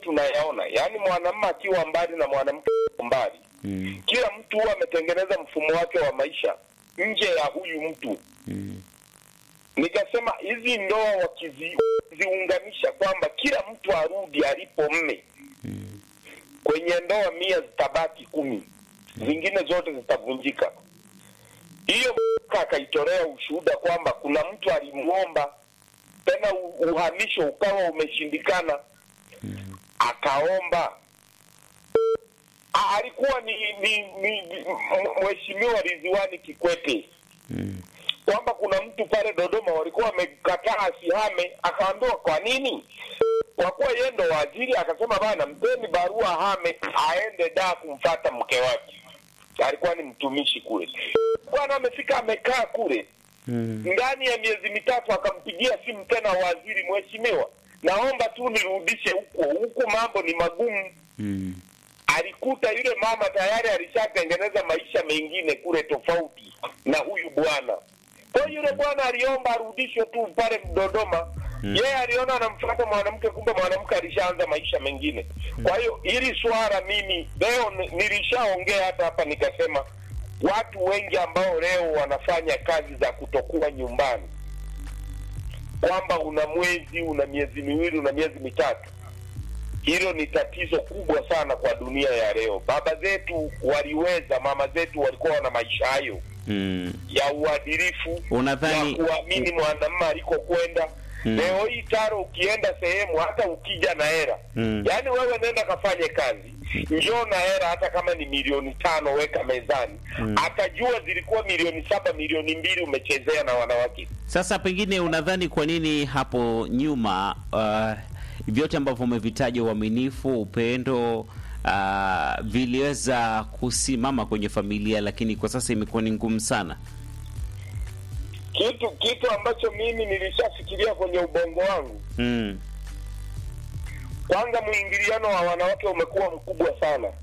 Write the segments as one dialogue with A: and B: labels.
A: tunayaona, yaani mwanamume akiwa mbali na mwanamke mbali,
B: Mm.
A: kila mtu huwa ametengeneza mfumo wake wa maisha nje ya huyu mtu.
B: Mm.
A: Nikasema hizi ndoa wakiziunganisha kwamba kila mtu arudi alipo mme,
B: Mm.
A: kwenye ndoa mia zitabaki kumi, zingine zote zitavunjika. Hiyo akaitolea ushuhuda kwamba kuna mtu alimwomba tena u- uhamisho ukawa umeshindikana, akaomba A- alikuwa ni, ni, ni, ni m- mheshimiwa Ridhiwani Kikwete
B: Mm.
A: kwamba kuna mtu pale Dodoma walikuwa wamekataa asihame, akaambiwa kwa nini? Kwa kuwa yeye ndo waziri, akasema bana, mpeni barua ahame, aende da kumfata mke wake. Alikuwa ni mtumishi kule. Bwana amefika amekaa kule
B: Mm.
A: ndani ya miezi mitatu, akampigia simu tena waziri, mheshimiwa, naomba tu nirudishe huko huku, mambo ni magumu.
B: Mm.
A: Alikuta yule mama tayari alishatengeneza maisha mengine kule tofauti na huyu bwana. Kwa hiyo yule bwana aliomba arudishwe tu pale Dodoma.
B: Mm.
A: Yeye aliona anamfuata mwanamke, kumbe mwanamke alishaanza maisha mengine. Kwa hiyo hili swala mimi leo ni- nilishaongea hata hapa nikasema, watu wengi ambao leo wanafanya kazi za kutokuwa nyumbani, kwamba una mwezi, una miezi miwili, una miezi mitatu, hilo ni tatizo kubwa sana kwa dunia ya leo. Baba zetu waliweza, mama zetu walikuwa wana maisha hayo
B: Mm.
A: ya uadilifu
B: Unadhani-
A: ya kuamini mwanamume alikokwenda.
B: Mm.
A: Leo hii Taro, ukienda sehemu hata ukija na hera
B: Mm.
A: yaani wewe nenda kafanye kazi, njoo na hera, hata kama ni milioni tano weka mezani,
B: Mm.
A: atajua zilikuwa milioni saba, milioni mbili umechezea na wanawake.
B: Sasa pengine unadhani kwa nini hapo nyuma uh, vyote ambavyo umevitaja, uaminifu, upendo uh, viliweza kusimama kwenye familia, lakini kwa sasa imekuwa ni ngumu sana?
A: Kitu kitu ambacho mimi nilishafikiria kwenye ubongo wangu
B: Mm.
A: kwanza mwingiliano wa wanawake umekuwa mkubwa sana,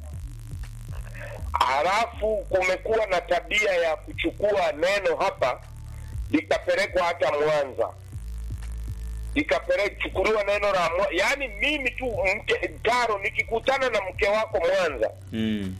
A: halafu kumekuwa na tabia ya kuchukua neno hapa likapelekwa hata Mwanza, likapelekuchukuliwa neno la mwa... yaani mimi tu mke Taro, nikikutana na mke wako Mwanza
B: Mm.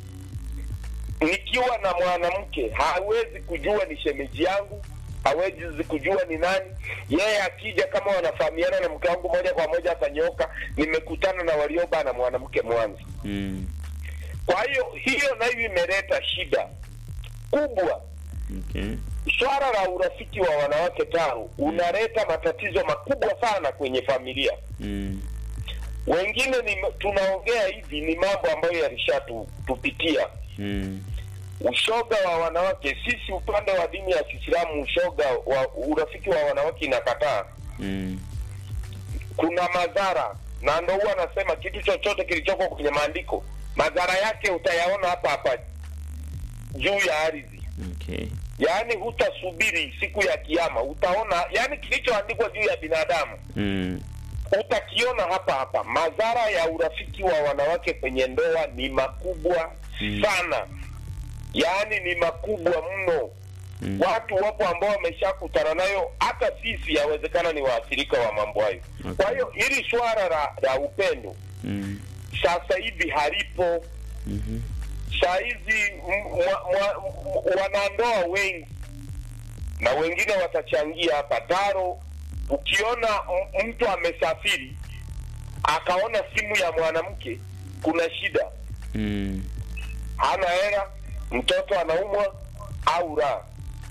A: nikiwa na mwanamke hawezi kujua ni shemeji yangu, hawezi kujua ni nani. Yeye akija kama wanafahamiana na mke wangu moja kwa moja atanyoka, nimekutana na Warioba na mwanamke Mwanza.
B: Mm.
A: Kwa hiyo hiyo nayo imeleta shida kubwa.
B: Okay.
A: Swala la urafiki wa wanawake Taro unaleta matatizo makubwa sana kwenye familia.
B: Mm.
A: Wengine ni tunaongea hivi, ni mambo ambayo yalishatupitia
B: Mm.
A: ushoga wa wanawake. Sisi upande wa dini ya Kiislamu, ushoga wa urafiki wa wanawake inakataa.
B: Mm.
A: Kuna madhara, na ndo huwa anasema kitu chochote kilichoko kwenye maandiko madhara yake utayaona hapa hapa juu ya ardhi.
B: Okay.
A: Yaani hutasubiri siku ya Kiyama, utaona yaani kilichoandikwa juu ya binadamu
B: Mm.
A: utakiona hapa hapa. Madhara ya urafiki wa wanawake kwenye ndoa ni makubwa
B: Mm.
A: sana, yaani ni makubwa mno.
B: Mm.
A: Watu wapo ambao wameshakutana nayo, hata sisi yawezekana ni waathirika wa mambo hayo.
B: Okay.
A: Kwa hiyo hili swala la, la upendo
B: Mm.
A: sasa hivi halipo.
B: Mhm.
A: Saa hizi m- mwa- mwa- m- wanandoa wengi na wengine watachangia hapa Taro, ukiona m- mtu amesafiri akaona simu ya mwanamke, kuna shida,
B: Mm.
A: hana hela, mtoto anaumwa au la,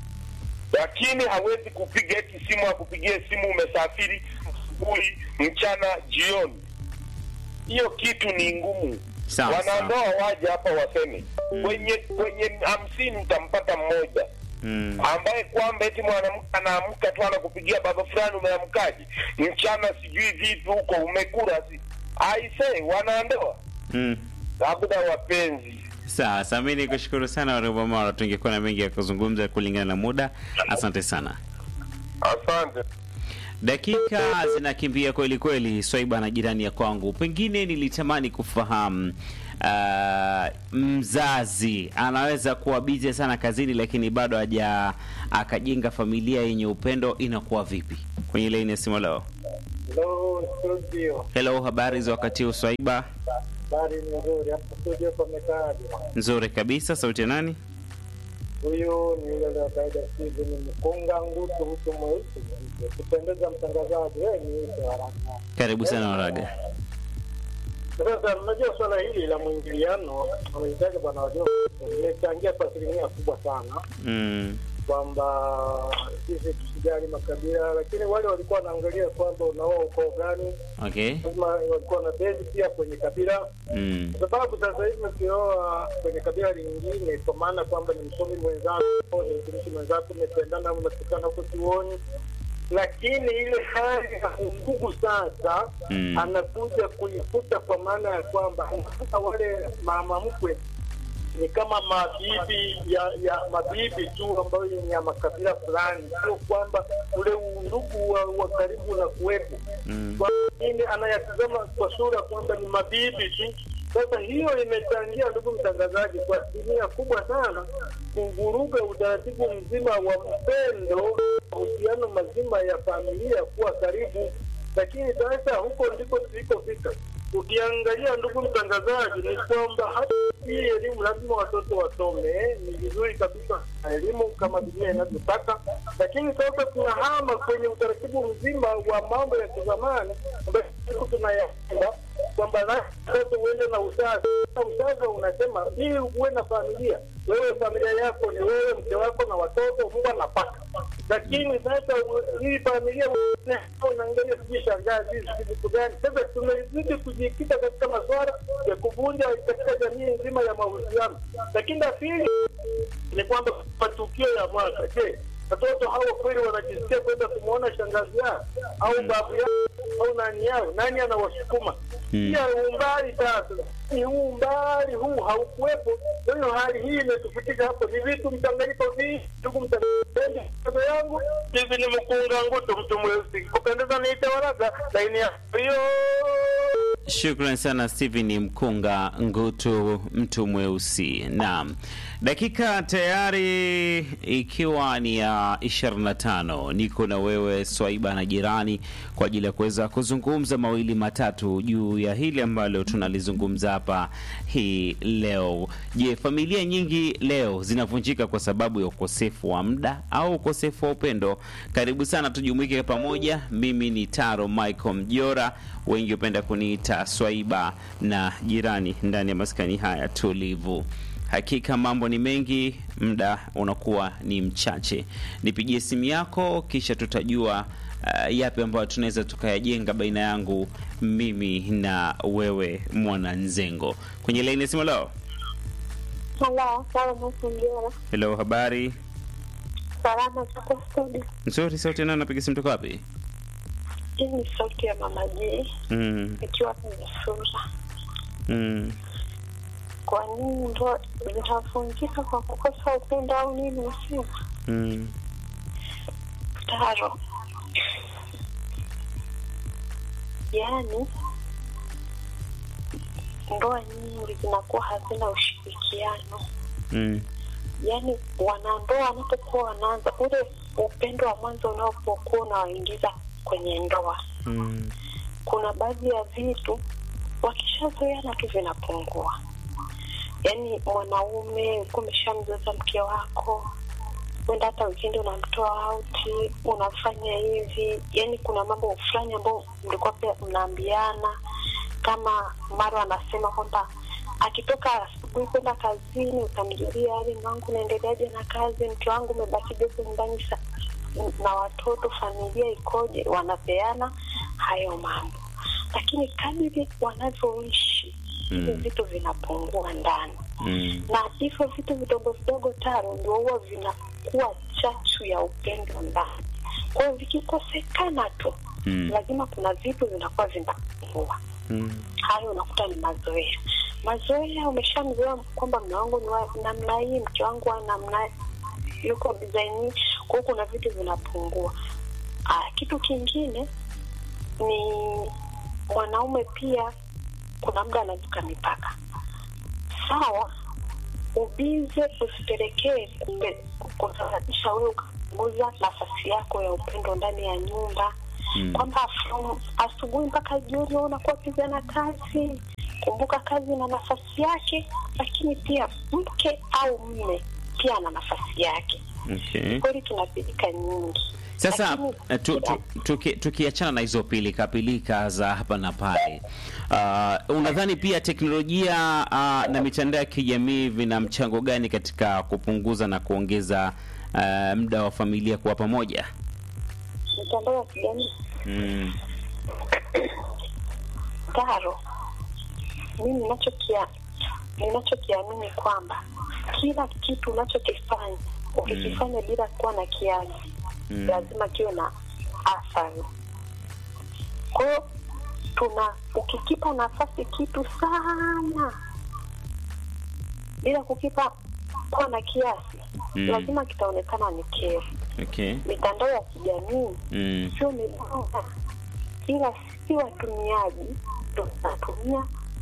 A: lakini hawezi kupiga eti simu akupigie simu umesafiri asubuhi, mchana, jioni. Hiyo kitu ni ngumu.
B: Sawa,
A: Wanandoa waje hapa waseme kwenye kwenye hamsini utampata mmoja
B: Mm.
A: ambaye kwamba eti mwanamke anaamka tu anakupigia baba fulani, umeamkaje mchana, sijui vipi huko, umekula si aise, wanandoa
B: Mm.
A: labda wapenzi.
B: Sawa, sasa mimi nikushukuru sana Warioba Mara, tungekuwa na mengi ya kuzungumza kulingana na muda. Asante sana.
A: Asante.
B: Dakika zinakimbia kweli kweli, Swaiba na jirani ya kwangu. Pengine nilitamani kufahamu uh, mzazi anaweza kuwa bize sana kazini, lakini bado haja akajenga familia yenye upendo, inakuwa vipi? Kwenye laini ya simu leo.
C: Hello studio,
B: Hello, habari za wakati huu Swaiba?
C: habari ni nzuri hapo studio, pamekaaje?
B: Nzuri kabisa. Sauti ya nani?
C: Huyu ni yule wa kawaida Steven Mkunga Ngutu, mtu mweusi kupendeza, mtangazaji wewe ni yule wa haraka.
B: Karibu sana Waraga.
C: Sasa unajua swala hili la mwingiliano wamehitaji bwana wajua, limechangia kwa asilimia kubwa sana
B: Mm.
C: kwamba sisi tusijali makabila, lakini wale walikuwa wanaangalia kwamba unaoa ukoo gani,
B: Okay.
C: lazima walikuwa na bezi pia kwenye kabila
B: Mm.
C: kwa sababu sasa hivi ukioa kwenye kabila lingine, kwa maana kwamba ni msomi mwenzako, ni mtumishi mwenzako, umependana, mnatukana huko chuoni, lakini ile hali ya undugu sasa
B: Mm.
C: anakuja kuifuta, kwa maana ya kwamba anakuta wale mama mkwe ni kama mabibi ya, ya mabibi tu ambayo ni ya makabila fulani, sio kwamba ule undugu wa, wa karibu na kuwepo
B: Mm.
C: kwa nini anayatazama kwa sura kwamba ni mabibi tu. Sasa hiyo imechangia, ndugu mtangazaji, kwa asilimia kubwa sana kuvuruga utaratibu mzima wa mpendo, mahusiano mazima ya familia kuwa karibu. Lakini sasa huko ndiko tulikofika. Ukiangalia ndugu mtangazaji, ni kwamba hata hii elimu lazima watoto wasome, ni vizuri kabisa elimu kama dunia inavyotaka, lakini sasa tunahama kwenye utaratibu mzima wa mambo ya kizamani ambayo siku tunayaenda kwamba la mtoto uende na usazi. Usazi unasema ili uwe na familia, wewe familia yako ni wewe, mke wako na watoto, mbwa na paka. Lakini sasa u- hii familia unaangalia sijui shangazi sijui vitu gani. Sasa tumezidi kujikita katika masuala ya kuvunja katika jamii nzima ya mahusiano. Lakini la pili ni kwamba matukio ya mwaka, je, watoto hao kweli wanajisikia kwenda kumwona shangazi yao au babu yao au nani yao? Nani anawasukuma?
B: Mm.
C: Pia umbali sasa, ni huu umbali huu haukuwepo. Kwa hiyo hali hii imetufitika hapo, ni vitu mchanganyiko vingi. Ndugu mtangazaji, kazo yangu hivi ni mkunga ngutu, mtu mweusi kupendeza, niite Waraga laini ya hiyo
B: Shukran sana Steven Mkunga Ngutu, mtu mweusi. Naam, dakika tayari ikiwa ni ya 25, niko na wewe Swaiba na jirani kwa ajili ya kuweza kuzungumza mawili matatu juu ya hili ambalo tunalizungumza hapa hii leo. Je, familia nyingi leo zinavunjika kwa sababu ya ukosefu wa muda au ukosefu wa upendo? Karibu sana tujumuike pamoja. Mimi ni Taro Michael Mjora, wengi hupenda kuniita Swaiba na jirani ndani ya maskani haya tulivu. Hakika mambo ni mengi, muda unakuwa ni mchache. Nipigie simu yako, kisha tutajua uh, yapi ambayo tunaweza tukayajenga baina yangu mimi na wewe mwananzengo. Kwenye laini ya simu leo.
D: Halo, sawa Mwasunjera.
B: Hello, habari
D: Salama tuko studio.
B: nzuri. Sauti nani? Napiga simu toka wapi?
D: Hii ni sauti ya mama J
B: Mm,
D: ikiwa kwenye sura.
B: mm.
D: Kwa nini ndoa zinavunjika kwa kukosa upendo au nini? Nasema
B: Mm.
D: taro, yaani ndoa nyingi zinakuwa hazina ushirikiano
B: Mm.
D: yaani wanandoa wanapokuwa wanaanza ule upendo wa mwanzo unapokuwa unawaingiza kwenye ndoa
B: Mm.
D: kuna baadhi ya vitu wakishazoeana tu vinapungua yaani mwanaume ulikuwa umeshamzoeza mke wako wenda hata wikendi unamtoa auti unafanya hivi yaani kuna mambo fulani ambayo mlikuwa pia mnaambiana kama mara anasema kwamba akitoka asubuhi kwenda kazini utamjulia hali mwangu unaendeleaje na kazi mke wangu umebakije huko nyumbani sa- na watoto familia ikoje wanapeana hayo mambo lakini kadiri wanavyoishi hivi
B: Mm.
D: vitu vinapungua ndani
B: Mm.
D: na hivyo vitu vidogo vidogo taro ndio huwa vinakuwa chachu ya upendo ndani kwa hiyo vikikosekana tu
B: Mm.
D: lazima kuna vitu vinakuwa vinapungua
B: Mm.
D: hayo unakuta ni mazoea mazoea umeshamzoea kwamba mme wangu ni wa namna hii mke wangu wa namna yuko design hii kwa hiyo kuna vitu vinapungua ah, kitu kingine ni mwanaume pia kuna muda anavuka mipaka sawa ubize usipelekee kumbe- kusababisha wewe ukapunguza nafasi yako ya upendo ndani ya nyumba
B: Mm.
D: kwamba from asubuhi mpaka jioni wewe unakuwa piga na kazi. Kumbuka kazi na nafasi yake, lakini pia mke au mme pia ana nafasi yake.
B: Okay.
D: Kweli tunapilika nyingi
B: Sasa
D: Lakini-
B: eh, tu, tu, tuki- tukiachana na hizo pilika pilika za hapa na pale, uh, unadhani pia teknolojia uh, na mitandao ya kijamii vina mchango gani katika kupunguza na kuongeza uh, muda wa familia kuwa pamoja?
D: mitandao ya kijamii
B: Mm.
D: Taro, mimi ninachokia ninachokiamini kwamba kila kitu unachokifanya ukikifanya bila kuwa na kiasi
B: Mm.
D: lazima kiwe na athari. Kwa hiyo tuna ukikipa nafasi kitu sana bila kukipa kuwa na kiasi
B: Mm.
D: lazima kitaonekana ni kero.
B: Okay.
D: Mitandao ya kijamii
B: Mm.
D: sio mibaya, ila si watumiaji tunatumia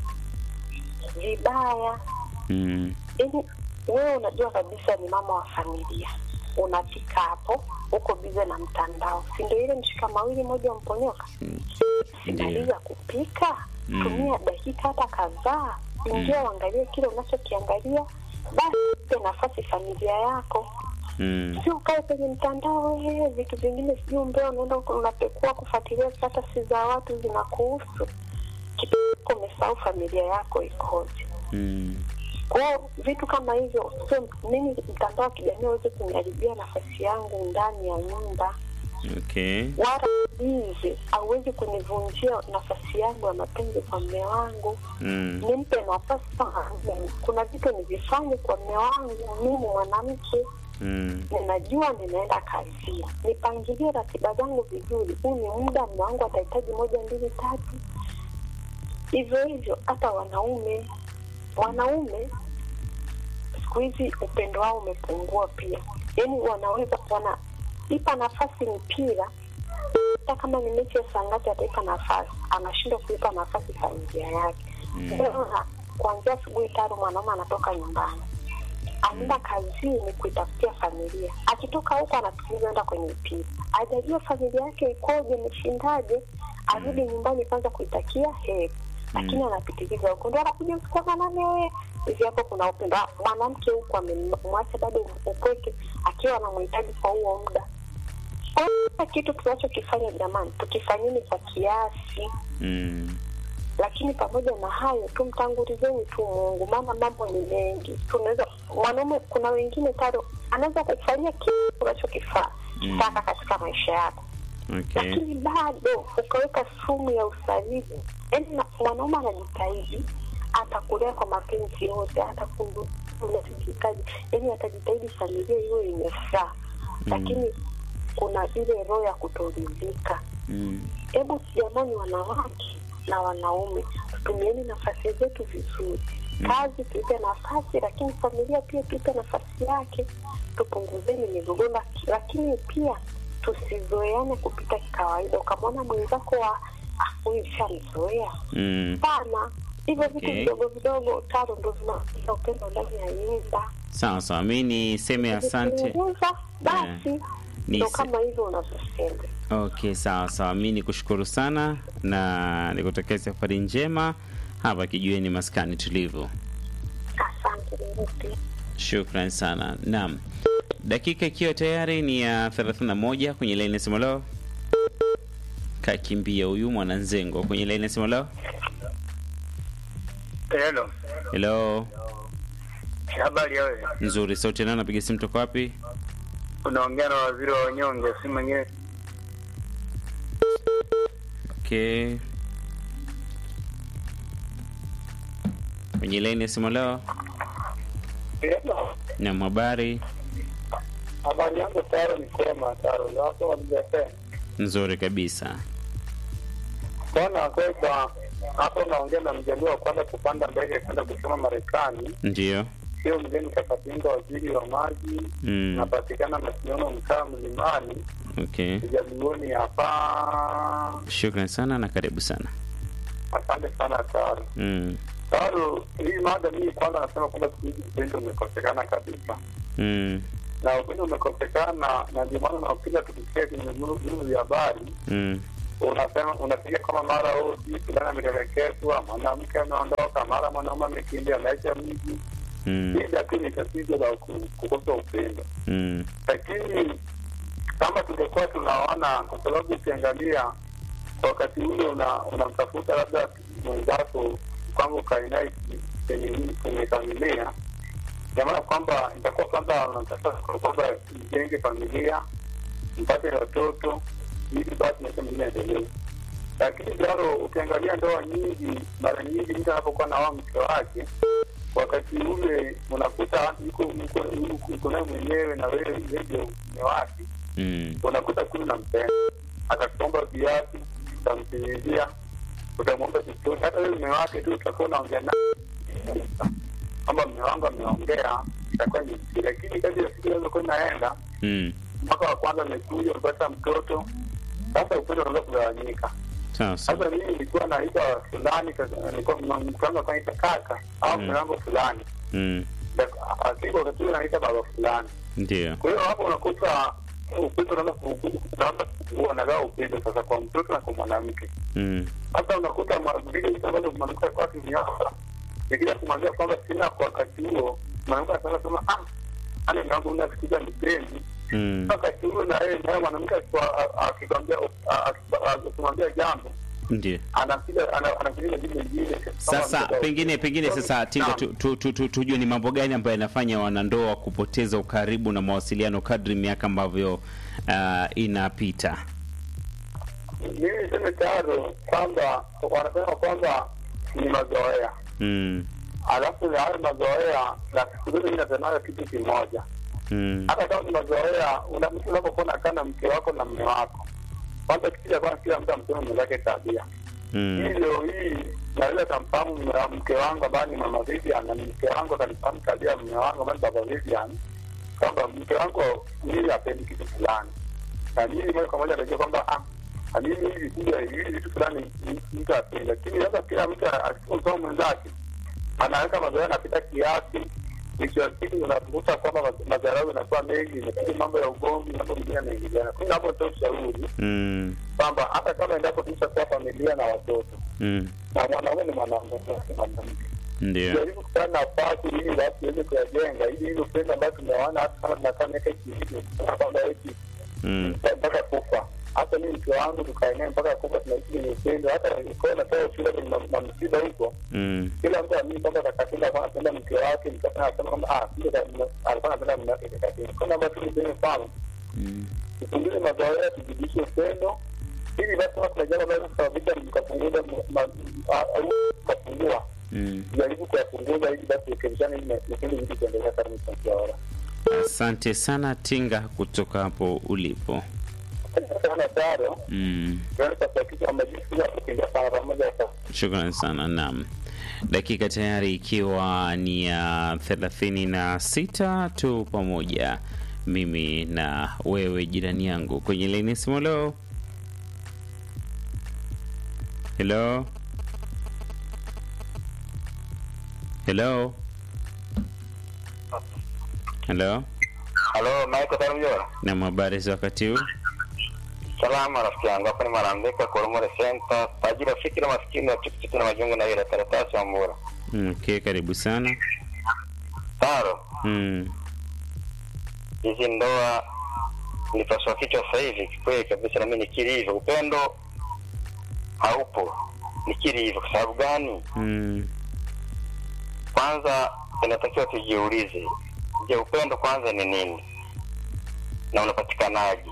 D: vibaya.
B: Mm.
D: Yaani wewe unajua kabisa ni mama wa familia, unafika hapo uko bize na mtandao, si ndio? Ile mshika mawili moja mponyoka. Simaliza kupika,
B: Mm.
D: tumia dakika hata kadhaa, ingia uangalie kile unachokiangalia, basi ipe nafasi familia yako
B: Mm.
D: sio ukae kwenye mtandao wewe, vitu vingine sijui umbea, unaenda huko unapekua kufuatilia status za watu zinakuhusu, kitu umesahau familia yako ikoje.
B: Mm.
D: Kwao vitu kama hivyo, sio mimi mtandao wa kijamii aweze kuniharibia nafasi yangu ndani ya nyumba,
B: Okay.
D: wala hizi auwezi kunivunjia nafasi yangu ya mapenzi kwa mme wangu.
B: Mm.
D: Nimpe nafasi kama mimi. Kuna vitu nivifanye kwa mme wangu, mimi mwanamke
B: Mm.
D: ninajua ninaenda kazini, nipangilie ratiba zangu vizuri. Huu ni muda mume wangu atahitaji moja mbili tatu, hivyo hivyo. Hata wanaume wanaume siku hizi upendo wao umepungua pia, yaani wanaweza wanaipa nafasi mpira, hata kama ni mechi ya saa ngapi ataipa nafasi, anashindwa kuipa nafasi familia yake. Unaona, kuanzia asubuhi tano mwanaume anatoka nyumbani anaenda kazini kuitafutia familia. Akitoka huko anafikiriza enda kwenye mpira, hajajua familia yake ikoje, imeshindaje, arudi nyumbani kwanza kuitakia heri, lakini anapitiliza huko, ndo anakuja usiku wa manane. Hivi hapo kuna upendo. Ah, Mwanamke huko amemwacha bado upweke, akiwa anamhitaji kwa huo muda. Kwa hiyo kila kitu tunachokifanya jamani, tukifanyeni kwa kiasi
B: Mm.
D: lakini pamoja na hayo tumtangulizeni tu Mungu, maana mambo ni mengi. Tunaweza mwanaume, kuna wengine tado anaweza kufanyia kile unachokifaa
B: Mm.
D: taka katika maisha yako,
B: Okay.
D: lakini bado ukaweka sumu ya usaliti. Yaani na- mwanaume anajitahidi, atakulea kwa mapenzi yote, atakuhitaji, yaani atajitahidi familia iwe yenye furaha, lakini kuna ile roho ya kutoridhika
B: Mm.
D: hebu jamani, wanawake na wanaume, tutumieni nafasi zetu vizuri. Kazi tuipe nafasi, lakini familia pia tuipe nafasi yake. Tupunguzeni migogoro, laki- lakini pia tusizoeane kupita kawaida. Ukamwona mwenzako wa "Ah, huyu shamzoea
B: Mm.
D: sana, hivyo vitu
B: Okay.
D: vidogo vidogo tano ndo vinaongeza upendo ndani ya nyumba.
B: Sawa sawa, mi niseme asante.
D: Ukipunguza, basi
B: Ni
D: ndo
B: se-
D: kama hivyo unavyosema.
B: Okay, sawa sawa, mi nikushukuru sana na nikutakia safari njema hapa kijueni maskani tulivu.
D: Asante Ruthi.
B: Shukran sana. Naam, dakika ikiwa tayari ni ya 31 kwenye laini ya simu leo. Kakimbia huyu mwananzengo kwenye laini ya simu leo.
E: Hello.
B: Hello,
E: Habari ya wewe?
B: nzuri. Sauti nani? Napiga simu toka wapi?
E: Unaongea na waziri wa wanyonge, si mwingine.
B: Okay, kwenye laini ya simu leo. Naam, habari
C: Habari yangu Taro ni sema Taro, ndio hapo walizasema
B: nzuri kabisa.
C: bwana kweli, kwa hapo unaongea na mjaliwa wa kwanza kupanda ndege kwenda kusoma Marekani,
B: Ndio.
C: sio mgeni Kakatinga, waziri wa maji,
B: Mm.
C: napatikana Masiono, mtaa Mlimani,
B: Okay,
C: Kijalioni hapa.
B: shukran sana na karibu sana.
C: Asante sana Taro.
B: Mm.
C: Taro, hii mada mii kwanza nasema kwamba siku hizi upendo umekosekana kabisa,
B: Mm.
C: na upendo umekosekana, na ndio maana napiga tukisikia kwenye vyombo vya habari
B: Mm.
E: unasema unapiga kama mara huu sijui fulani ametelekezwa, mwanamke ameondoka, mara mwanaume amekimbia, ameacha mji.
B: Mm.
E: Shida tu ni tatizo la ku- kukosa upendo,
B: Mm.
E: lakini kama tungekuwa tunaona, kwa sababu ukiangalia kwa wakati ule una- unamtafuta labda mwenzako kwamba ukae naye kwenye kwenye familia, ina maana kwamba itakuwa kwanza unamtafuta kwamba mjenge familia, mpate watoto, ili basi maisha mengine yaendelee. Lakini bado ukiangalia ndoa nyingi, mara nyingi mtu anapokuwa na wao mke wake wakati ule unakuta yuko yuko- yuko- yuko naye mwenyewe na wewe wewe ndio mume wake
B: Mm.
E: unakuta kule nampenda, atakuomba viatu, utamtimizia, utamwomba chochote. Hata wewe mume wake tu utakuwa unaongea naye kwamba mume wangu ameongea, itakuwa ni vizuri. lakini kadri ya siku inavyokuwa inaenda,
B: Mm.
E: mwaka wa kwanza amekuja, umepata mtoto, sasa upendo unaanza kugawanyika.
B: Sawa sawa.
E: Sasa mimi nilikuwa naita fulani, kaka- nilikuwa mke wangu akaniita kaka au
B: Mm.
E: mume wangu fulani,
B: Mm.
E: asiku wakati ule naita baba fulani
B: Ndio.
E: kwa hiyo hapo unakuta upendo unaanza ku- unaanza kupungua, nagawa upendo sasa kwa mtoto na kwa mwanamke.
B: Mm.
E: Sasa unakuta mwa- vile vitu ambavyo mwanamke alikuwa akiniomba, nikija kumwambia kwamba sina kwa wakati huo, mwanamke anataka sema ah, ani mwanangu una kikuja nipendi.
B: Mm.
E: Wakati huo na yeye naye mwanamke akiwa- a- akikwambia a- a- akimwambia jambo
B: Ndio.
E: anakuja ana- anakuja jibu lingine.
B: Sasa
E: Kama-
B: pengine pengine sasa Tinga
E: Naam.
B: tu, tu, tu, tu, tujue ni mambo gani ambayo yanafanya wanandoa kupoteza ukaribu na mawasiliano kadri miaka ambavyo uh, inapita.
E: mimi niseme tayari kwamba wanasema kwamba ni mazoea
B: Mm.
E: alafu na hayo mazoea na siku zote mi nasemaga kitu kimoja
B: Mm.
E: hata kama ni mazoea una- mtu unapokuwa nakaa na mke wako na mme wako kwanza kitu cha kwanza kila mtu amsema mwenzake tabia hii
B: Mm.
E: leo hii naweza kamfahamu mme wa- mke wangu ambaye ni mama Vivian na mke wangu akanifahamu tabia ya mme wangu ambaye ni baba Vivian kwamba mke wangu mimi apendi kitu fulani na mimi moja kwa moja najua kwamba ah na mimi hivi kuja hivi vitu fulani mtu apendi lakini sasa kila mtu asipomsoma mwenzake anaweka mazoea anapita kiasi mwisho wa siku unakuta kwamba ma- madharau yanakuwa mengi inakuja mambo ya ugomvi mambo mengine yanaingiliana kwa hiyo hapo toa ushauri
B: Mm.
E: kwamba hata kama endapo tumeshakuwa familia na watoto
B: Mm.
E: na mwanaume ni mwanaume si mwanamke
B: Ndio.
E: jaribu kupata nafasi ili basi tuweze kuyajenga ili ile upendo ambayo tumeona hata kama tunakaa miaka ishirini kwamba eti
B: Mm.
E: mpaka kufa hata mi mke wangu tukae naye mpaka kufa tunaishi kwenye upendo hata ikuwa natoa ushuhuda kwenye ma- mamsiba huko
B: Mm.
E: kila mtu amini kwamba kakatenda kwa anapenda mke wake mke wake anasema kwamba ah kumbe ka- alikuwa anapenda mume wake kakatenda kwa namba tu niseme mfano
B: Mm.
E: tupunguze mazoea tuzidishe upendo ili basi kama kuna jambo ambalo kusababisha mkapunguza ma- a- au mkapungua
B: Mm.
E: jaribu kuyapunguza ili basi urekebishane ili vipindi vitu kuendelea kama mtakiaora
B: Asante sana Tinga kutoka hapo ulipo.
E: sana taro
B: Mm.
E: tunaweza kuhakikisha kwamba jinsi ya kukimbia sana pamoja sana
B: Shukran sana. Naam, dakika tayari ikiwa ni ya thelathini na sita tu pamoja mimi na wewe jirani yangu kwenye laini ya simu. Leo hello hello hello,
E: halo Michael Tarumjora
B: na habari za wakati huu?
E: salama rafiki yangu hapa ni Marambeka Koromore Center tajiri wa fikira maskini wa tikiti na majungu na ile karatasi wa Mbura
B: Mm, Okay, karibu sana.
E: taro
B: Mm,
E: hizi ndoa nipaswa kichwa sasa hivi kweli kabisa, nami nikiri hivyo, upendo haupo, nikiri hivyo. Kwa sababu gani?
B: mm,
E: Kwanza inatakiwa tujiulize, je, upendo kwanza ni nini na unapatikanaje?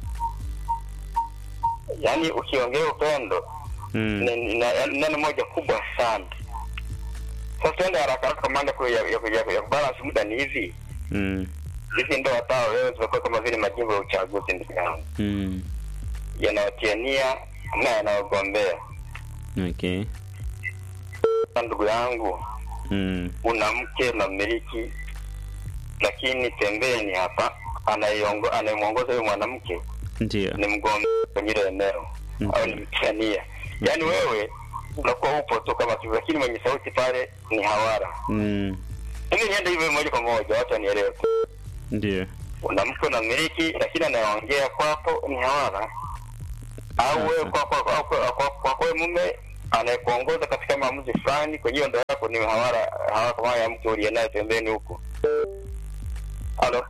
E: Yaani ukiongea upendo
B: mm,
E: ni ni- ni neno moja kubwa sana. Sasa tuende haraka haraka, maana ya, ya, ya, ya kubalance muda ni hivi
B: mm,
E: hizi ndoa tao leo zimekuwa kama vile majimbo ya uchaguzi, ndugu yangu
B: mm.
E: yanayotia nia na yanayogombea.
B: Okay.
E: Sasa ndugu yangu,
B: Mm,
E: una mke na mmiliki, lakini pembeni hapa anayeongo- anayemwongoza huyo mwanamke
B: ndio.
E: ni mgombea kwenye ile eneo
B: Mhm.
E: au ni mtania. Yaani wewe unakuwa upo tu kama tu, lakini mwenye sauti pale ni hawara.
B: Mm,
E: Mimi niende hivyo moja kwa moja, watu wanielewe.
B: ndio.
E: Una mke na mmiliki, lakini anayeongea kwapo ni hawara.
F: au wewe
B: Sasa.
F: kwa kwa kwa kwa, kwa, kwa, kwa mume anayekuongoza katika maamuzi fulani kwenye hiyo ndoa yako ni hawara hawa kama ya mtu uliye naye pembeni huko. Halo,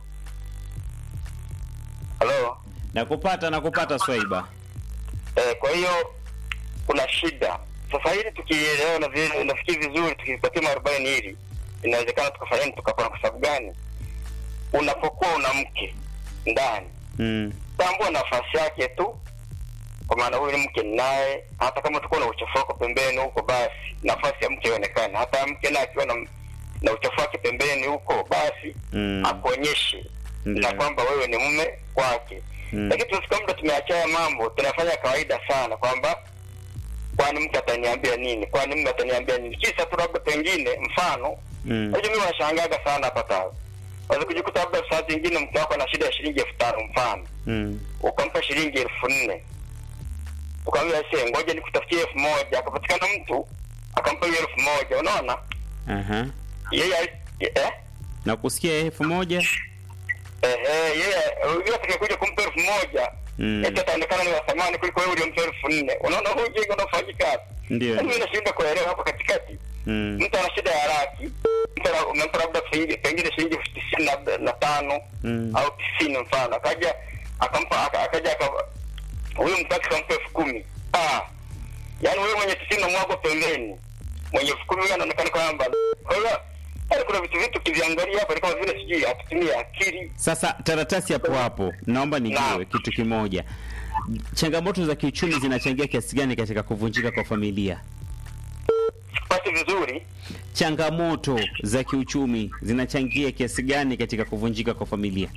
F: halo.
B: nakupata nakupata swaiba
F: Eh, kwa hiyo kuna shida sasa. Hili tukielewa na vile nafikiri vizuri, tukipatia maarobaini hili inawezekana tukafanya nini, tukapona. Kwa sababu gani? Unapokuwa una mke ndani,
B: mm.
F: tambua nafasi yake tu, kwa maana huyu ni mke naye. Hata kama utakuwa na uchafu wako pembeni huko, basi nafasi ya mke ionekane. Hata mke naye akiwa na, na uchafu wake pembeni huko, basi
B: Mm.
F: akuonyeshe
B: Ndiyo.
F: na kwamba wewe ni mume wake
B: Mm.
F: lakini tunafika muda tumeachaya mambo tunafanya kawaida sana kwamba kwani mke ataniambia nini kwani mume ataniambia nini kisa tu labda pengine mfano
B: Mm.
F: unajua mimi wanashangaga sana hapa tawa waweza kujikuta labda saa zingine mke wako ana shida ya shilingi elfu tano mfano
B: Mm.
F: ukampa shilingi elfu nne ukamwambia se ngoja nikutafutie elfu moja akapatikana mtu akampa hiyo elfu moja unaona
B: Aha.
F: yeye eh?
B: na kusikia elfu moja
F: Ehe, yeye yule atakayekuja kumpa elfu moja
B: Mm.
F: eti ataonekana ni wa thamani kuliko wewe uliompa elfu nne. Unaona huu ujinga unafanyika.
B: Ndio.
F: Yaani mimi nashindwa kuelewa hapa katikati.
B: Mm.
F: Mtu ana shida ya laki, mtu ana- umempa labda shilingi pengine shilingi elfu tisini na- na tano
B: Mm.
F: au tisini mfano, akaja akampa aka- akaja aka huyu mtaki akampa elfu kumi. Ah, yaani wewe mwenye tisini na mwako pembeni, mwenye elfu kumi huyu anaonekana kwamba kwa hiyo yaani kuna vitu vitu kiviangalia hapa ni kama vile sijui hatutumii akili
B: Sasa taratasi hapo hapo, naomba nijue
F: Naam.
B: kitu kimoja. Changamoto za kiuchumi zinachangia kiasi gani katika kuvunjika kwa familia?
F: pati vizuri
B: Changamoto za kiuchumi zinachangia kiasi gani katika kuvunjika kwa familia?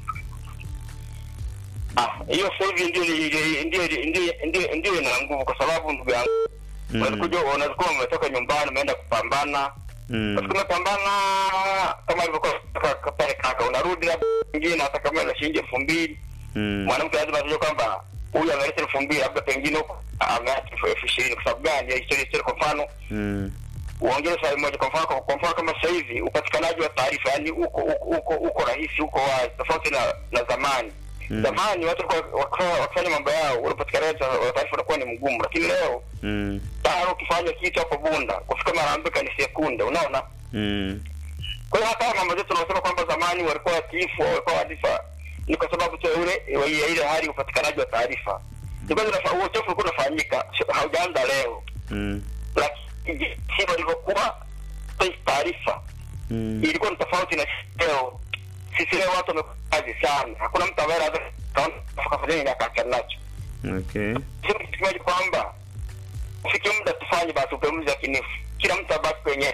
F: Ah, hiyo sasa hivi ndio ndio ndio ndio ndio ndio ina nguvu kwa sababu ndugu yangu
B: Mm.
F: unakuja unakuwa umetoka nyumbani umeenda kupambana
B: Mm.
F: Basi umepambana kama ilivyokuwa kaka- pale kaka unarudi labda pengine hata kama ina shilingi elfu mbili
B: Mm.
F: mwanamke lazima ajue kwamba huyu ameleta elfu mbili labda pengine huko ameacha elfu elfu ishirini kwa sababu gani ya historia historia kwa mfano
B: Mm.
F: uongeze swali moja kwa mfano kwa mfano kama sasa hivi upatikanaji wa taarifa yani uko uko uko, uko rahisi uko wazi tofauti na na zamani
B: Mm.
F: zamani watu walikuwa wakiwa- wakifanya mambo yao unapatikanaji wa taarifa unakuwa ni mgumu lakini leo
B: Mm.
F: tayari ukifanya kitu hapo bunda kufika marambika ni sekunde unaona
B: Mm.
F: kwa hiyo hata mama zetu tunasema kwamba zamani walikuwa watiifu walikuwa wadifa ni kwa sababu tu ya ule ya ile hali ya upatikanaji wa taarifa ilikuwa zinafa- huo uchafu ulikuwa unafanyika sio- haujaanza leo
B: Mm.
F: lakini si walivyokuwa hii taarifa
B: Mm.
F: ilikuwa ni tofauti na leo. Sisi leo watu wamekazi sana, hakuna mtu ambaye anaweza kaona kafanya nini akaachana nacho.
B: Okay.
F: Sema kitu kimoja kwamba ufike muda tufanye basi upembuzi yakinifu, kila mtu abaki kwenye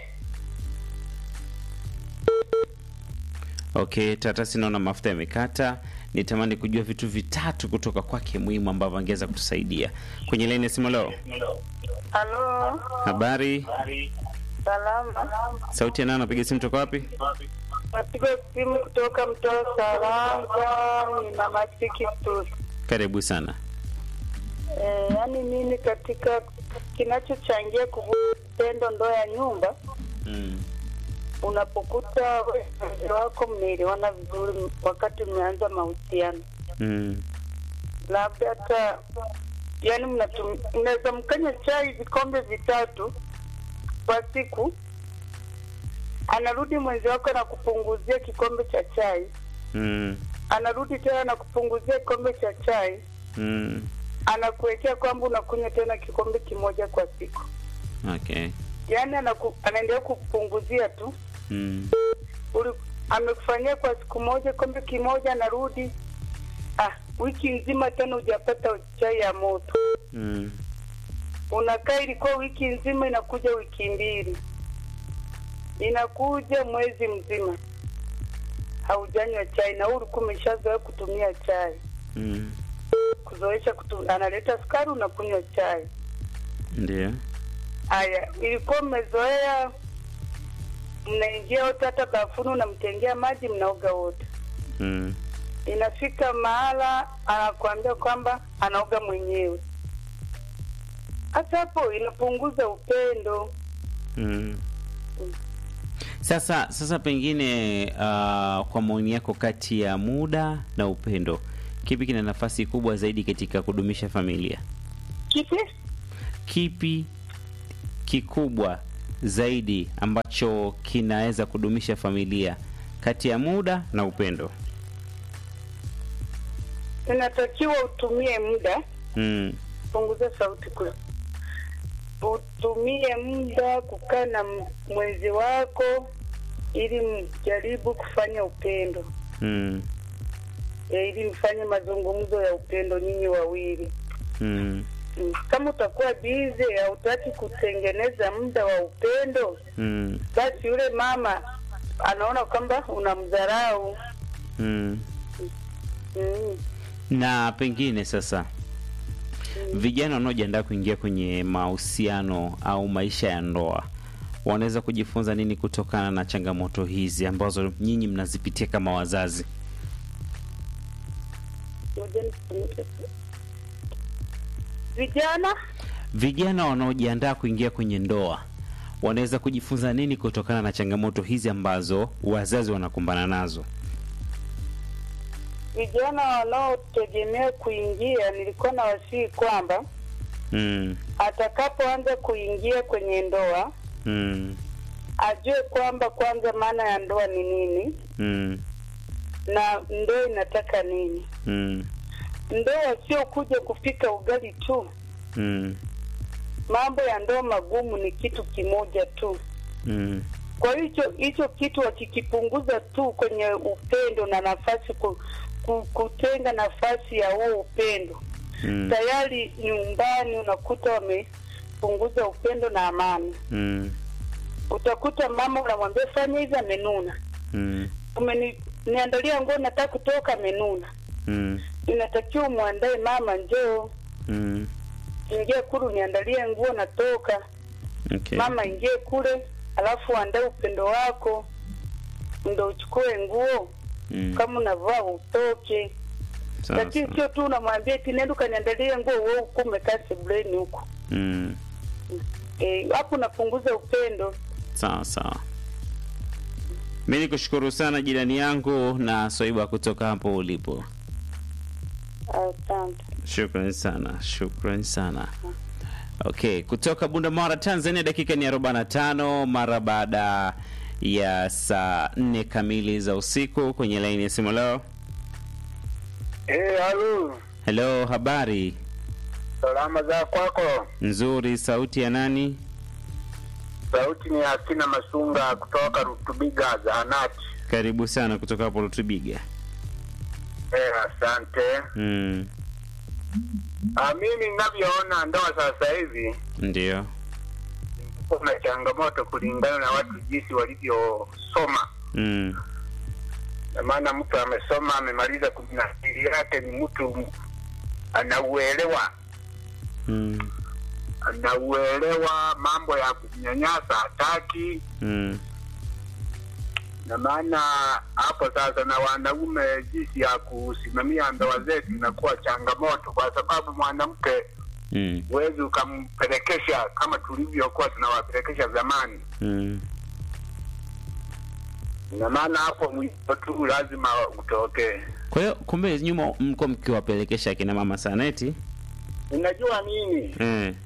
B: Okay, taratasi naona mafuta yamekata. Nitamani kujua vitu vitatu kutoka kwake muhimu ambavyo angeweza kutusaidia kwenye laini ya simu leo.
G: Halo,
B: Habari,
G: salama.
B: sauti ya nani? Napiga simu toka wapi?
G: Napiga simu kutoka mtaa Saranga, ni mama Chiki Studio.
B: Karibu sana.
G: Eh, yaani mimi katika kinachochangia kuvunja tendo ndoa ya nyumba,
B: Mm.
G: unapokuta wewe na mke wako mmeelewana vizuri wakati mmeanza mahusiano,
B: Mm.
G: labda hata yaani mnatum- mnaweza mkanya chai vikombe vitatu kwa siku, anarudi mwenzi wako na kupunguzia kikombe cha chai
B: Mm.
G: anarudi tena na kupunguzia kikombe cha chai,
B: Mm.
G: anakuwekea kwamba unakunywa tena kikombe kimoja kwa siku.
B: Okay.
G: Yaani anaku, anaendelea kukupunguzia tu.
B: Mm.
G: Uli, amekufanyia kwa siku moja kikombe kimoja, anarudi ah, wiki nzima tena hujapata chai ya moto.
B: Mm.
G: Unakaa, ilikuwa wiki nzima, inakuja wiki mbili, inakuja mwezi mzima haujanywa chai, na wewe ulikuwa umeshazoea kutumia chai
B: Mm.
G: kuzoesha kutu, analeta sukari unakunywa chai.
B: Ndio.
G: Haya, ilikuwa mmezoea, mnaingia wote, hata bafuni unamtengea maji, mnaoga wote.
B: Mm.
G: Inafika mahala anakuambia kwamba anaoga mwenyewe. Hata hapo inapunguza upendo.
B: Mm. Sasa sasa pengine uh, kwa maoni yako kati ya muda na upendo kipi kina nafasi kubwa zaidi katika kudumisha familia?
G: kipi?
B: Kipi kikubwa zaidi ambacho kinaweza kudumisha familia kati ya muda na upendo?
G: Inatakiwa utumie muda,
B: Mm.
G: punguza sauti kule, utumie muda kukaa na m- mwenzi wako ili mjaribu kufanya upendo
B: Mm.
G: e, ili mfanye mazungumzo ya upendo nyinyi wawili.
B: Mm.
G: Mm. Kama utakuwa bize, hautaki kutengeneza muda wa upendo,
B: Mm.
G: basi yule mama anaona kwamba unamdharau.
B: Mm.
G: Mm.
B: Na pengine sasa vijana wanaojiandaa kuingia kwenye mahusiano au maisha ya ndoa wanaweza kujifunza nini kutokana na changamoto hizi ambazo nyinyi mnazipitia kama wazazi?
G: Ngoja nifunike. Vijana
B: Vijana wanaojiandaa kuingia kwenye ndoa wanaweza kujifunza nini kutokana na changamoto hizi ambazo wazazi wanakumbana nazo?
G: vijana wanaotegemea kuingia, nilikuwa na wasihi kwamba
B: Mm.
G: atakapoanza kuingia kwenye ndoa
B: Mm.
G: ajue kwamba kwanza maana ya ndoa ni nini
B: Mm.
G: na ndoa inataka nini.
B: Mm.
G: Ndoa sio kuja kupika ugali tu.
B: Mm.
G: Mambo ya ndoa magumu ni kitu kimoja tu.
B: Mm.
G: Kwa hicho hicho kitu wakikipunguza tu kwenye upendo na nafasi ku, ku, kutenga nafasi ya huo upendo
B: Mm.
G: tayari nyumbani unakuta wamepunguza upendo na amani.
B: Mm.
G: Utakuta mama unamwambia fanya hivi, amenuna.
B: Mm.
G: Umeniandalia nguo, nataka kutoka, amenuna.
B: Mm.
G: Inatakiwa umwandae mama, njoo
B: Mm.
G: ingie kule, uniandalie nguo, natoka.
B: Okay.
G: Mama ingie kule, alafu uandae upendo wako, ndo uchukue nguo
B: Mm.
G: kama unavaa utoke.
B: Sawa,
G: Lakini
B: sawa.
G: sio tu unamwambia eti nenda ukaniandalie nguo, wewe uko umekaa sebuleni huko
B: Mm.
G: Eh, hapo unapunguza upendo.
B: Sawa sawa. Mi nikushukuru sana jirani yangu na Swaiba kutoka hapo ulipo.
G: Asante.
B: Shukran sana, shukran sana. Okay, kutoka Bunda Mara, Tanzania, dakika ni 45 mara baada ya saa nne kamili za usiku kwenye laini ya simu leo.
E: Eh, halo.
B: Hello, habari
E: Salama za kwako.
B: nzuri. Sauti ya nani?
E: Sauti ni Akina Masunga kutoka Rutubiga zahanati.
B: Karibu sana kutoka hapo Lutubiga.
E: Eh, asante.
B: Mm,
E: Ah, mimi ninavyoona ndoa sasa hivi
B: ndio.
E: kuna changamoto kulingana na watu jinsi walivyosoma.
B: Mm,
E: Na maana mtu amesoma amemaliza kumi na mbili yake, ni mtu anauelewa
B: mm,
E: anauelewa mambo ya kunyanyasa hataki
B: mm,
E: na maana hapo sasa na wanaume jinsi ya kusimamia ndoa zetu inakuwa changamoto, kwa sababu mwanamke
B: mm,
E: huwezi ukampelekesha kama tulivyokuwa tunawapelekesha zamani.
B: mm.
E: Na maana hapo mwisho tu lazima utokee.
B: Kwa hiyo kumbe nyuma mko mkiwapelekesha akina mama sana eti?
E: Unajua nini,
B: Eh.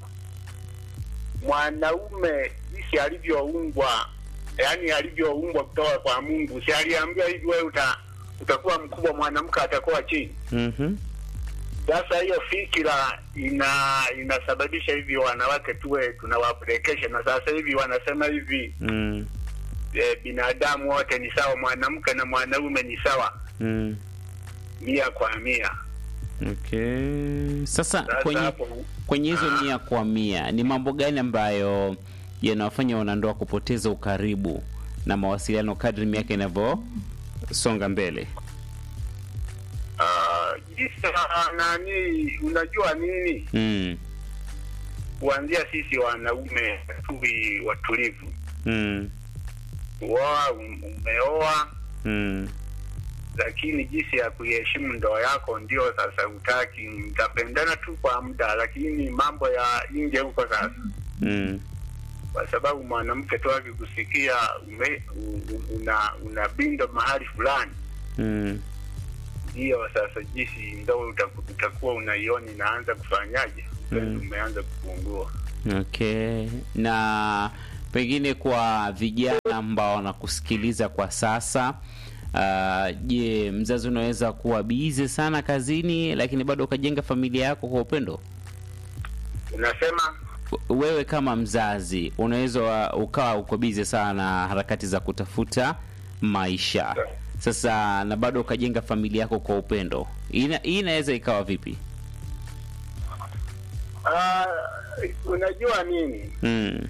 E: mwanaume jinsi alivyoumbwa, yaani alivyoumbwa kutoka kwa Mungu, si aliambiwa hivi, wewe uta, utakuwa mkubwa, mwanamke atakuwa chini.
B: Mhm.
E: Sasa hiyo fikira ina inasababisha hivi wanawake tuwe tunawapelekesha, na sasa hivi wanasema hivi
B: Mm.
E: e, binadamu wote ni sawa, mwanamke na mwanaume ni sawa
B: Mm.
E: mia kwa mia.
B: Okay. Sasa
E: Sasa
B: kwenye
E: hapo
B: kwenye hizo
E: Ah.
B: mia kwa mia ni mambo gani ambayo yanawafanya wanandoa kupoteza ukaribu na mawasiliano kadri miaka inavyosonga mbele?
E: ah, jinsi ah, nani, unajua nini,
B: Mm.
E: kuanzia sisi wanaume tuwi watulivu.
B: Mm.
E: Uoa, um- umeoa,
B: Mm.
E: lakini jinsi ya kuiheshimu ndoa yako ndio sasa utaki. Mtapendana tu kwa muda, lakini mambo ya nje huko sasa
B: Mm.
E: kwa sababu mwanamke tu akikusikia ume- u- u- una una bindo mahali fulani,
B: Mm.
E: ndiyo sasa jinsi ndo utaku- utakuwa unaiona inaanza kufanyaje, upendo umeanza kupungua.
B: Okay, na pengine kwa vijana ambao wanakusikiliza kwa sasa ah, je, mzazi unaweza kuwa bize sana kazini lakini bado ukajenga familia yako kwa upendo?
E: Unasema
B: Wewe kama mzazi unaweza wa- ukawa uko bize sana na harakati za kutafuta maisha sasa, na bado ukajenga familia yako kwa upendo. Ina- Hii inaweza ikawa vipi?
E: ah, unajua nini
B: Mm.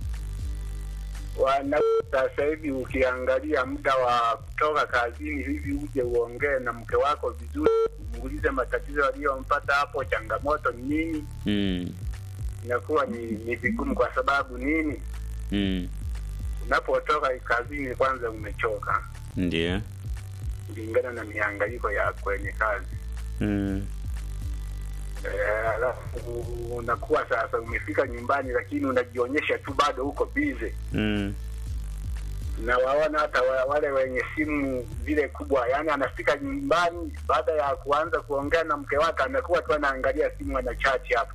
E: wana sasa hivi ukiangalia muda wa kutoka kazini hivi uje uongee na mke wako vizuri, muulize matatizo aliyompata hapo, changamoto ni nini,
B: Mm.
E: inakuwa ni, ni vigumu. Kwa sababu nini?
B: Mm.
E: Unapotoka kazini, kwanza umechoka
B: Ndio.
E: kulingana na mihangaiko ya kwenye kazi
B: Mm.
E: Eh, alafu unakuwa sasa umefika nyumbani, lakini unajionyesha tu bado uko bize
B: Mm.
E: na waona hata wa- wale wenye simu zile kubwa, yani anafika nyumbani baada ya kuanza kuongea na mke wake, anakuwa tu anaangalia simu, ana chat hapo.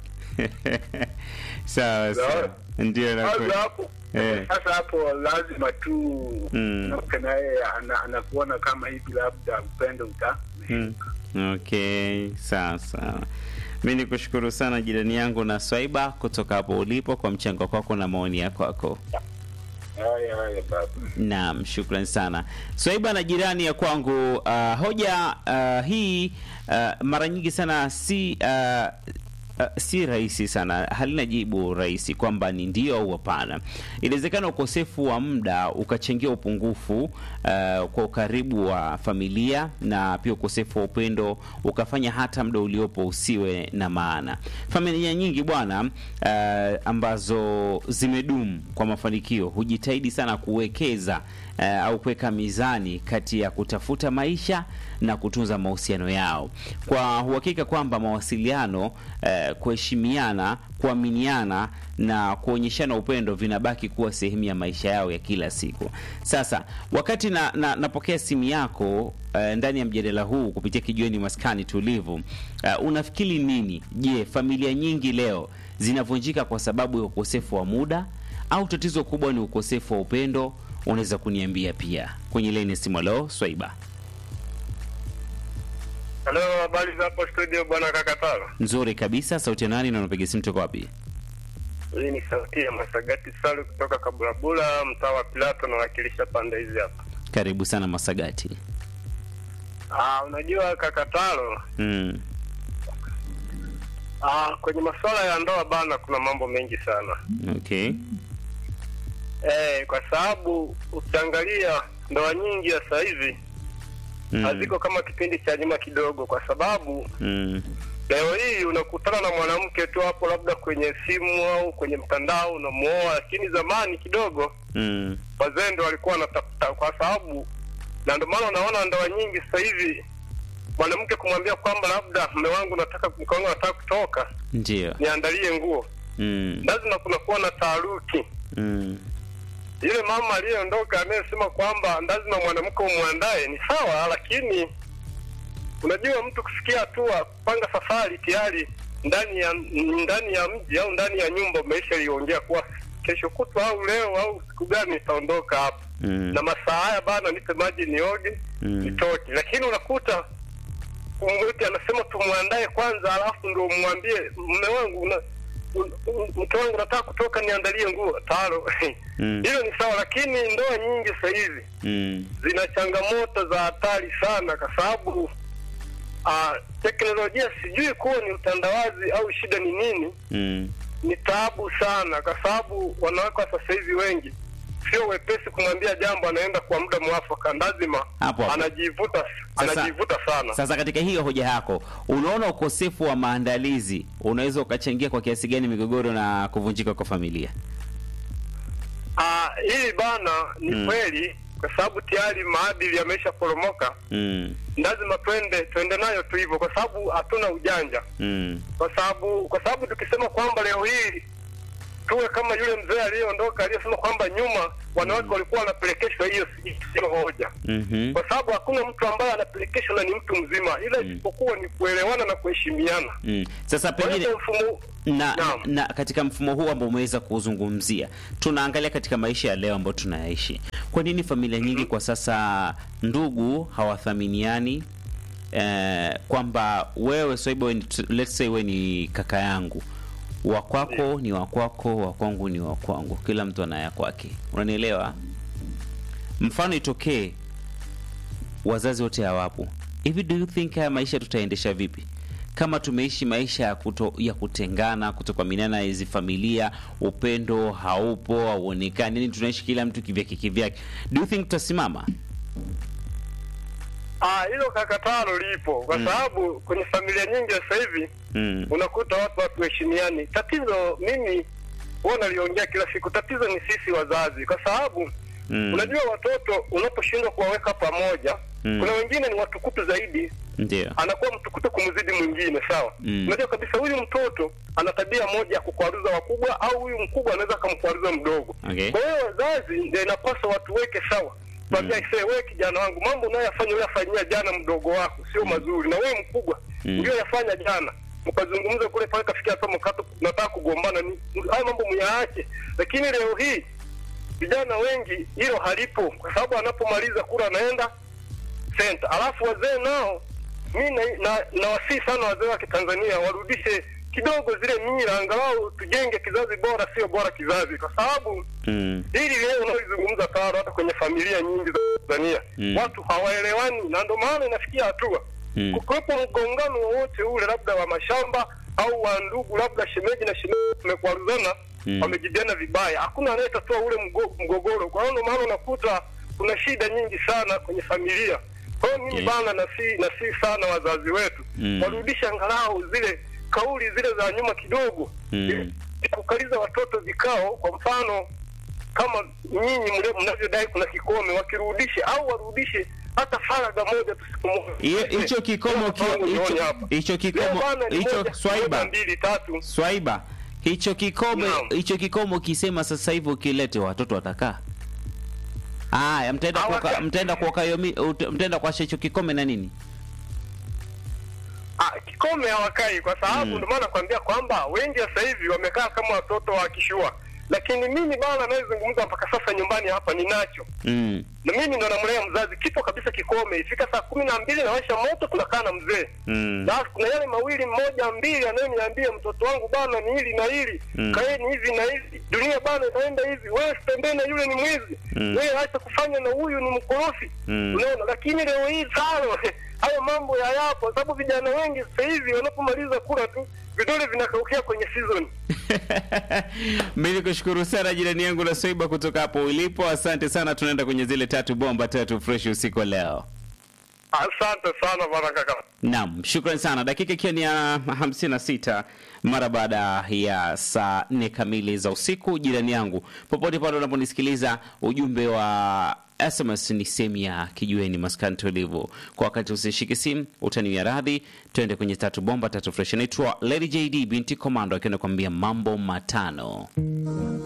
B: sawa sawa, ndio
E: Sasa
B: nakweli.
E: hapo
B: Eh.
E: sasa hapo lazima tu
B: Mm.
E: mke na yeye ana- anakuona kama hivi, labda upendo uta
B: Mm. Okay, sawa sawa. Mi ni kushukuru sana jirani yangu na Swaiba kutoka hapo ulipo kwa mchango kwako na maoni yako kwako.
E: haya haya baba.
B: Naam, shukran sana Swaiba na jirani ya kwangu. Uh, hoja uh, hii uh, mara nyingi sana si uh, Uh, si rahisi sana, halina jibu rahisi kwamba ni ndio au hapana. Inawezekana ukosefu wa muda ukachangia upungufu uh, kwa ukaribu wa familia na pia ukosefu wa upendo ukafanya hata muda uliopo usiwe na maana. Familia nyingi bwana, uh, ambazo zimedumu kwa mafanikio hujitahidi sana kuwekeza uh, au kuweka mizani kati ya kutafuta maisha na kutunza mahusiano yao kwa uhakika kwamba mawasiliano eh, kuheshimiana, kuaminiana na kuonyeshana upendo vinabaki kuwa sehemu ya maisha yao ya kila siku. Sasa wakati na, na, napokea simu yako eh, ndani ya mjadala huu kupitia kijiweni maskani tulivu, eh, unafikiri nini? Je, familia nyingi leo zinavunjika kwa sababu ya ukosefu wa muda au tatizo kubwa ni ukosefu wa upendo? Unaweza kuniambia pia kwenye leni simu. Leo Swaiba.
F: Halo, habari za hapo studio bwana Kakatalo?
B: Nzuri kabisa. Sauti ya nani na unapiga simu toka wapi?
F: Hii ni sauti ya Masagati Salu kutoka Kabulabula, mtaa wa Pilato, nawakilisha pande hizi hapa.
B: Karibu sana Masagati.
F: Ah, unajua Kakatalo,
B: Mm.
F: ah, kwenye masuala ya ndoa bana, kuna mambo mengi sana
B: Okay.
F: eh, kwa sababu ukiangalia ndoa nyingi ya sasa hivi
B: Mm.
F: haziko kama kipindi cha nyuma kidogo, kwa sababu
B: Mm.
F: leo hii unakutana na mwanamke tu hapo, labda kwenye simu au kwenye mtandao unamuoa, lakini zamani kidogo
B: Mm.
F: wazee ndo walikuwa wanatafuta, kwa sababu na ndio maana unaona ndoa nyingi sasa hivi mwanamke kumwambia kwamba labda mme wangu nataka mke wangu nataka kutoka
B: Ndio.
F: niandalie nguo,
B: Mm.
F: lazima kunakuwa na taharuki.
B: Mm.
F: Yule mama aliyeondoka anayesema kwamba lazima mwanamke umwandae ni sawa, lakini unajua mtu kufikia hatua kupanga safari tayari ndani ya ndani ya mji au ndani ya nyumba umeshaliongea kuwa kesho kutwa au leo au siku gani nitaondoka hapa
B: Mm.
F: na masaa haya bana, nipe maji nioge
B: Mm.
F: nitoke. Lakini unakuta mtu anasema tumwandae kwanza, alafu ndo umwambie mme wangu una un- un- mke wangu nataka kutoka, niandalie nguo talo.
B: Mm.
F: Hilo ni sawa, lakini ndoa nyingi sasa hivi
B: Mm.
F: zina changamoto za hatari sana, kwa sababu ah, teknolojia sijui kuwa ni utandawazi au shida ni nini,
B: Mm.
F: ni taabu sana, kwa sababu wanawake wa sasa hivi wengi sio wepesi kumwambia jambo, anaenda kwa muda mwafaka, lazima
B: Hapo hapo.
F: anajivuta
B: Sasa-
F: anajivuta sana.
B: Sasa katika hiyo hoja yako, unaona ukosefu wa maandalizi unaweza ukachangia kwa kiasi gani migogoro na kuvunjika kwa familia?
F: Ah, hii bana ni
B: Mm.
F: kweli, kwa sababu tayari maadili yameshaporomoka.
B: Mm.
F: Lazima twende twende nayo tu hivyo, kwa sababu hatuna ujanja
B: Mm.
F: kwa sababu kwa sababu tukisema kwamba leo hii
C: tuwe kama yule mzee aliyeondoka aliyesema kwamba nyuma wanawake walikuwa wanapelekeshwa, hiyo si- sio hoja
B: Mhm.
C: kwa sababu hakuna mtu ambaye anapelekeshwa na ni mtu mzima, ila isipokuwa ni kuelewana na kuheshimiana.
B: Mm. Sasa
C: Kwa
B: pengine
C: hiyo mfumo
B: na,
C: Naam.
B: na katika mfumo huu ambao umeweza kuzungumzia, tunaangalia katika maisha ya leo ambayo tunayaishi, kwa nini familia nyingi kwa sasa ndugu hawathaminiani? Eh, kwamba wewe Swaiba, wewe ni- let's say wewe ni kaka yangu, wa kwako ni wa kwako, wa kwangu ni wa kwangu, kila mtu anaya kwake, unanielewa? Mfano itokee wazazi wote hawapo hivi, do you think haya maisha tutaendesha vipi kama tumeishi maisha ya, kuto, ya kutengana, kutokuaminiana hizi familia, upendo haupo, hauonekani, yani tunaishi kila mtu kivyake kivyake, do you think tutasimama?
C: ah, hilo kakatalo lipo kwa sababu kwenye familia nyingi sasa hivi
B: Mm.
C: unakuta watu hatuheshimiani. Tatizo mimi huwa naliongea kila siku, tatizo ni sisi wazazi, kwa sababu
B: Mm.
C: unajua watoto unaposhindwa kuwaweka pamoja
B: Mm.
C: kuna wengine ni watukutu zaidi
B: Ndio.
C: anakuwa mtukutu kumzidi mwingine sawa
B: Mm.
C: unajua kabisa huyu mtoto ana tabia moja ya kukwaruza wakubwa au huyu mkubwa anaweza akamkwaruza mdogo
B: Okay.
C: kwa hiyo wazazi ndio inapaswa watuweke sawa kwambia mm. wewe kijana wangu mambo unayoyafanya uyafanyia jana mdogo wako sio mazuri na wewe mkubwa
B: Mm.
C: ndio yafanya jana mkazungumza kule pale kafikia hata mkato nataka kugombana ni haya mambo myaache lakini leo hii vijana wengi hilo halipo kwa sababu anapomaliza kula anaenda senta alafu wazee nao mi na, na, nawasihi sana wazee wa kitanzania warudishe kidogo zile mila angalau tujenge kizazi bora sio bora kizazi kwa sababu
B: Mm.
C: hili leo unaoizungumza taro hata kwenye familia nyingi za tanzania
B: Mm.
C: watu hawaelewani na ndo maana inafikia hatua
B: Mm.
C: kukiwepo mgongano wowote ule labda wa mashamba au wa ndugu labda shemeji na shemeji wamekwaruzana
B: Mm.
C: wamejibiana vibaya hakuna anayetatua ule mgo, mgogoro kwa hiyo ndo maana unakuta kuna shida nyingi sana kwenye familia kwa hiyo mimi
B: Okay.
C: bana nasi nasi sana wazazi wetu
B: Mm.
C: warudishe angalau zile kauli zile za nyuma kidogo
B: Mm.
C: Ili kukaliza watoto vikao kwa mfano kama nyinyi mle- mnavyodai kuna kikome wakirudishe au warudishe hata faraga moja tu siku moja
B: Hiyo- hicho kikomo
C: Leo
B: ki-
C: kwangu nione
B: hicho-
C: hapa.
B: hicho kikomo-
C: Leo bana ni
B: hicho-
C: moja-
B: Swaiba.
C: moja, mbili tatu
B: Swaiba, hicho kikomo
C: Naam.
B: hicho kikomo ukisema sasa hivi ukilete watoto watakaa. Haya, mtaenda
C: Hawaka-
B: kuoka mtaenda kuoka hiyo mi- ut- mtaenda kuasha hicho kikome na nini?
C: Ah, kikome hawakai kwa sababu
B: Mm.
C: ndio maana nakwambia kwamba wengi sasa hivi wamekaa kama watoto wa kishua, lakini mimi bana anayezungumza mpaka sasa nyumbani hapa ninacho
B: Mm.
C: na mimi ndo namlea mzazi, kipo kabisa kikome. Ifika saa kumi na mbili nawasha moto, tunakaa na mzee
B: Mm.
C: na kuna yale mawili mmoja mbili anayoniambia mtoto wangu bana ni hili na hili
B: Mm.
C: kaeni hivi na hivi, dunia bana inaenda hivi, wewe sitembee na yule ni mwizi
B: Mm.
C: wewe acha kufanya na huyu ni mkorofi
B: Mm.
C: unaona. Lakini leo hii tano hayo mambo yayapo, sababu vijana wengi sasa hivi wanapomaliza kula tu vidole vinakaukia kwenye season.
B: Mimi nikushukuru sana jirani yangu la Swaiba kutoka hapo ulipo. Asante sana, tunaenda kwenye zile tatu bomba tatu fresh usiku wa leo.
C: Asante sana bwana kaka.
B: Naam, shukran sana. Dakika ikiwa ni ya 56 mara baada ya saa nne kamili za usiku. Jirani yangu, popote pale unaponisikiliza, ujumbe wa SMS ni sehemu ya kijueni maskani tulivu. Kwa wakati usishike simu, utaniwia radhi. Twende kwenye tatu bomba tatu fresh. Naitwa Lady JD binti Komando akiwa anakuambia mambo matano.